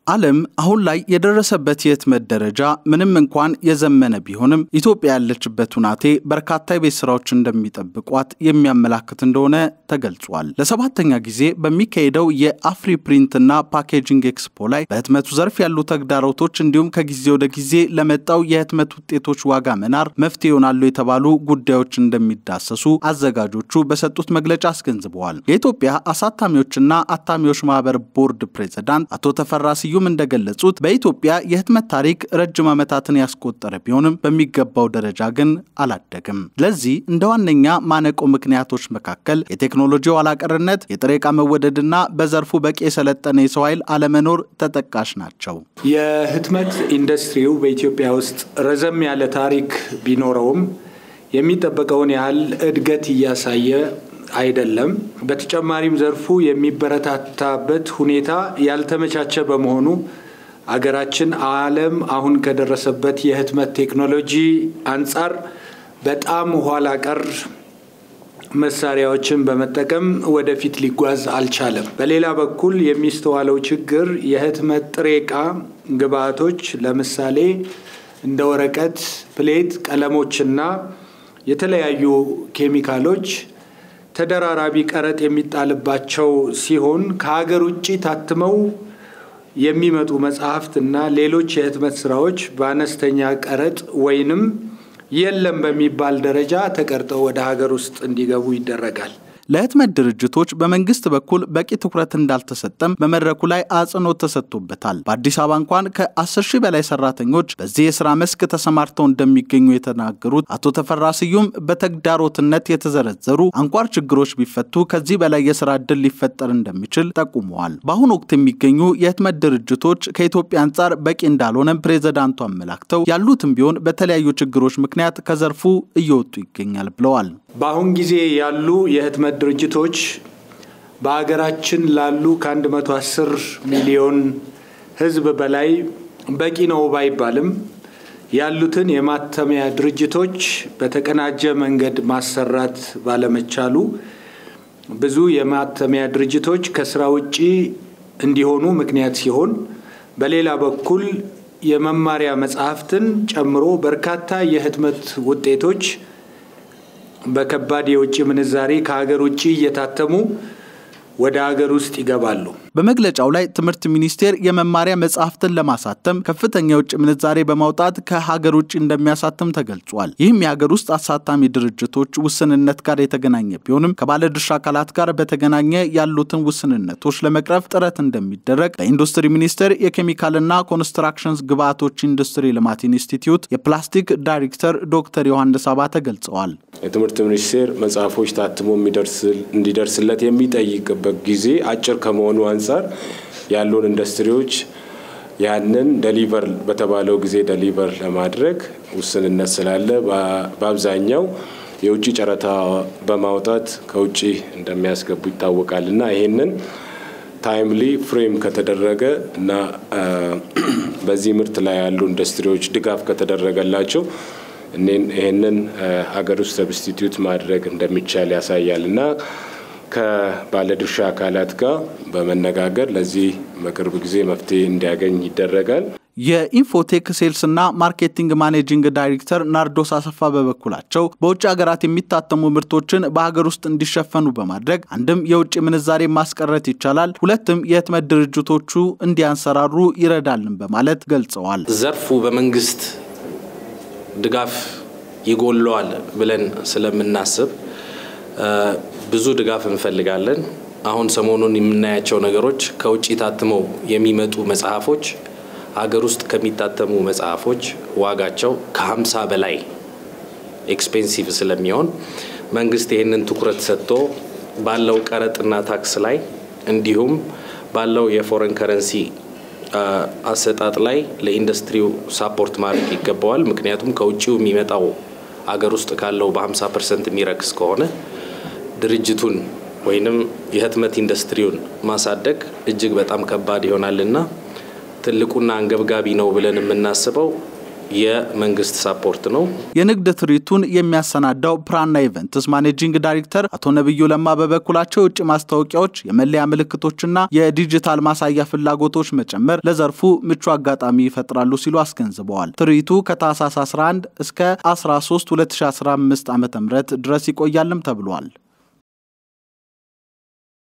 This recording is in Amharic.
ዓለም አሁን ላይ የደረሰበት የህትመት ደረጃ ምንም እንኳን የዘመነ ቢሆንም ኢትዮጵያ ያለችበት ሁናቴ በርካታ የቤት ስራዎች እንደሚጠብቋት የሚያመላክት እንደሆነ ተገልጿል። ለሰባተኛ ጊዜ በሚካሄደው የአፍሪ ፕሪንትና ፓኬጂንግ ኤክስፖ ላይ በህትመቱ ዘርፍ ያሉ ተግዳሮቶች እንዲሁም ከጊዜ ወደ ጊዜ ለመጣው የህትመት ውጤቶች ዋጋ መናር መፍትሄ ይሆናሉ የተባሉ ጉዳዮች እንደሚዳሰሱ አዘጋጆቹ በሰጡት መግለጫ አስገንዝበዋል። የኢትዮጵያ አሳታሚዎችና አታሚዎች ማህበር ቦርድ ፕሬዝዳንት አቶ ተፈራ ስዩም እንደገለጹት በኢትዮጵያ የህትመት ታሪክ ረጅም ዓመታትን ያስቆጠረ ቢሆንም በሚገባው ደረጃ ግን አላደግም። ለዚህ እንደ ዋነኛ ማነቆ ምክንያቶች መካከል የቴክኖሎጂ ኋላቀርነት፣ የጥሬ ዕቃ መወደድና በዘርፉ በቂ የሰለጠነ የሰው ኃይል አለመኖር ተጠቃሽ ናቸው። የህትመት ኢንዱስትሪው በኢትዮጵያ ውስጥ ረዘም ያለ ታሪክ ቢኖረውም የሚጠበቀውን ያህል እድገት እያሳየ አይደለም። በተጨማሪም ዘርፉ የሚበረታታበት ሁኔታ ያልተመቻቸ በመሆኑ አገራችን ዓለም አሁን ከደረሰበት የህትመት ቴክኖሎጂ አንጻር በጣም ኋላ ቀር መሳሪያዎችን በመጠቀም ወደፊት ሊጓዝ አልቻለም። በሌላ በኩል የሚስተዋለው ችግር የህትመት ጥሬ ዕቃ ግብአቶች ለምሳሌ እንደ ወረቀት፣ ፕሌት፣ ቀለሞችና የተለያዩ ኬሚካሎች ተደራራቢ ቀረጥ የሚጣልባቸው ሲሆን ከሀገር ውጭ ታትመው የሚመጡ መጽሐፍት እና ሌሎች የህትመት ስራዎች በአነስተኛ ቀረጥ ወይንም የለም በሚባል ደረጃ ተቀርጠው ወደ ሀገር ውስጥ እንዲገቡ ይደረጋል። ለህትመት ድርጅቶች በመንግስት በኩል በቂ ትኩረት እንዳልተሰጠም በመድረኩ ላይ አጽንኦት ተሰጥቶበታል። በአዲስ አበባ እንኳን ከ10 ሺህ በላይ ሰራተኞች በዚህ የስራ መስክ ተሰማርተው እንደሚገኙ የተናገሩት አቶ ተፈራ ስዩም በተግዳሮትነት የተዘረዘሩ አንኳር ችግሮች ቢፈቱ ከዚህ በላይ የስራ ዕድል ሊፈጠር እንደሚችል ጠቁመዋል። በአሁኑ ወቅት የሚገኙ የህትመት ድርጅቶች ከኢትዮጵያ አንጻር በቂ እንዳልሆነም ፕሬዝዳንቱ አመላክተው ያሉትም ቢሆን በተለያዩ ችግሮች ምክንያት ከዘርፉ እየወጡ ይገኛል ብለዋል። በአሁን ጊዜ ያሉ የህትመት ድርጅቶች በሀገራችን ላሉ ከ110 ሚሊዮን ህዝብ በላይ በቂ ነው ባይባልም ያሉትን የማተሚያ ድርጅቶች በተቀናጀ መንገድ ማሰራት ባለመቻሉ ብዙ የማተሚያ ድርጅቶች ከስራ ውጪ እንዲሆኑ ምክንያት ሲሆን፣ በሌላ በኩል የመማሪያ መጽሐፍትን ጨምሮ በርካታ የህትመት ውጤቶች በከባድ የውጭ ምንዛሬ ከሀገር ውጭ እየታተሙ ወደ ሀገር ውስጥ ይገባሉ። በመግለጫው ላይ ትምህርት ሚኒስቴር የመማሪያ መጽሐፍትን ለማሳተም ከፍተኛ የውጭ ምንዛሬ በማውጣት ከሀገር ውጭ እንደሚያሳትም ተገልጿል። ይህም የሀገር ውስጥ አሳታሚ ድርጅቶች ውስንነት ጋር የተገናኘ ቢሆንም ከባለድርሻ አካላት ጋር በተገናኘ ያሉትን ውስንነቶች ለመቅረፍ ጥረት እንደሚደረግ በኢንዱስትሪ ሚኒስቴር የኬሚካልና ኮንስትራክሽንስ ግብአቶች ኢንዱስትሪ ልማት ኢንስቲትዩት የፕላስቲክ ዳይሬክተር ዶክተር ዮሐንስ አባተ ገልጸዋል። የትምህርት ሚኒስቴር መጽሐፎች ታትሞ እንዲደርስለት የሚጠይቅበት ጊዜ አጭር ከመሆኑ አንጻር ያሉን ኢንዱስትሪዎች ያንን ደሊቨር በተባለው ጊዜ ደሊቨር ለማድረግ ውስንነት ስላለ በአብዛኛው የውጭ ጨረታ በማውጣት ከውጭ እንደሚያስገቡ ይታወቃል እና ይሄንን ታይምሊ ፍሬም ከተደረገ እና በዚህ ምርት ላይ ያሉ ኢንዱስትሪዎች ድጋፍ ከተደረገላቸው ይህንን ሀገር ውስጥ ሰብስቲትዩት ማድረግ እንደሚቻል ያሳያል እና ከባለድርሻ አካላት ጋር በመነጋገር ለዚህ በቅርብ ጊዜ መፍትሄ እንዲያገኝ ይደረጋል። የኢንፎቴክ ሴልስና ማርኬቲንግ ማኔጂንግ ዳይሬክተር ናርዶስ አሰፋ በበኩላቸው በውጭ ሀገራት የሚታተሙ ምርቶችን በሀገር ውስጥ እንዲሸፈኑ በማድረግ አንድም የውጭ ምንዛሬ ማስቀረት ይቻላል፣ ሁለትም የህትመት ድርጅቶቹ እንዲያንሰራሩ ይረዳልን በማለት ገልጸዋል። ዘርፉ በመንግስት ድጋፍ ይጎለዋል ብለን ስለምናስብ ብዙ ድጋፍ እንፈልጋለን። አሁን ሰሞኑን የምናያቸው ነገሮች ከውጭ ታትመው የሚመጡ መጽሐፎች ሀገር ውስጥ ከሚታተሙ መጽሐፎች ዋጋቸው ከ50 በላይ ኤክስፔንሲቭ ስለሚሆን መንግስት ይህንን ትኩረት ሰጥቶ ባለው ቀረጥና ታክስ ላይ እንዲሁም ባለው የፎረን ከረንሲ አሰጣጥ ላይ ለኢንዱስትሪው ሳፖርት ማድረግ ይገባዋል። ምክንያቱም ከውጭው የሚመጣው ሀገር ውስጥ ካለው በ50 ፐርሰንት የሚረክስ ከሆነ ድርጅቱን ወይንም የህትመት ኢንዱስትሪውን ማሳደግ እጅግ በጣም ከባድ ይሆናልና ትልቁና አንገብጋቢ ነው ብለን የምናስበው የመንግስት ሳፖርት ነው። የንግድ ትርኢቱን የሚያሰናዳው ፕራና ኢቨንትስ ማኔጂንግ ዳይሬክተር አቶ ነብዩ ለማ በበኩላቸው የውጭ ማስታወቂያዎች፣ የመለያ ምልክቶችና የዲጂታል ማሳያ ፍላጎቶች መጨመር ለዘርፉ ምቹ አጋጣሚ ይፈጥራሉ ሲሉ አስገንዝበዋል። ትርኢቱ ከታህሳስ 11 እስከ 13 2015 ዓ ም ድረስ ይቆያልም ተብሏል።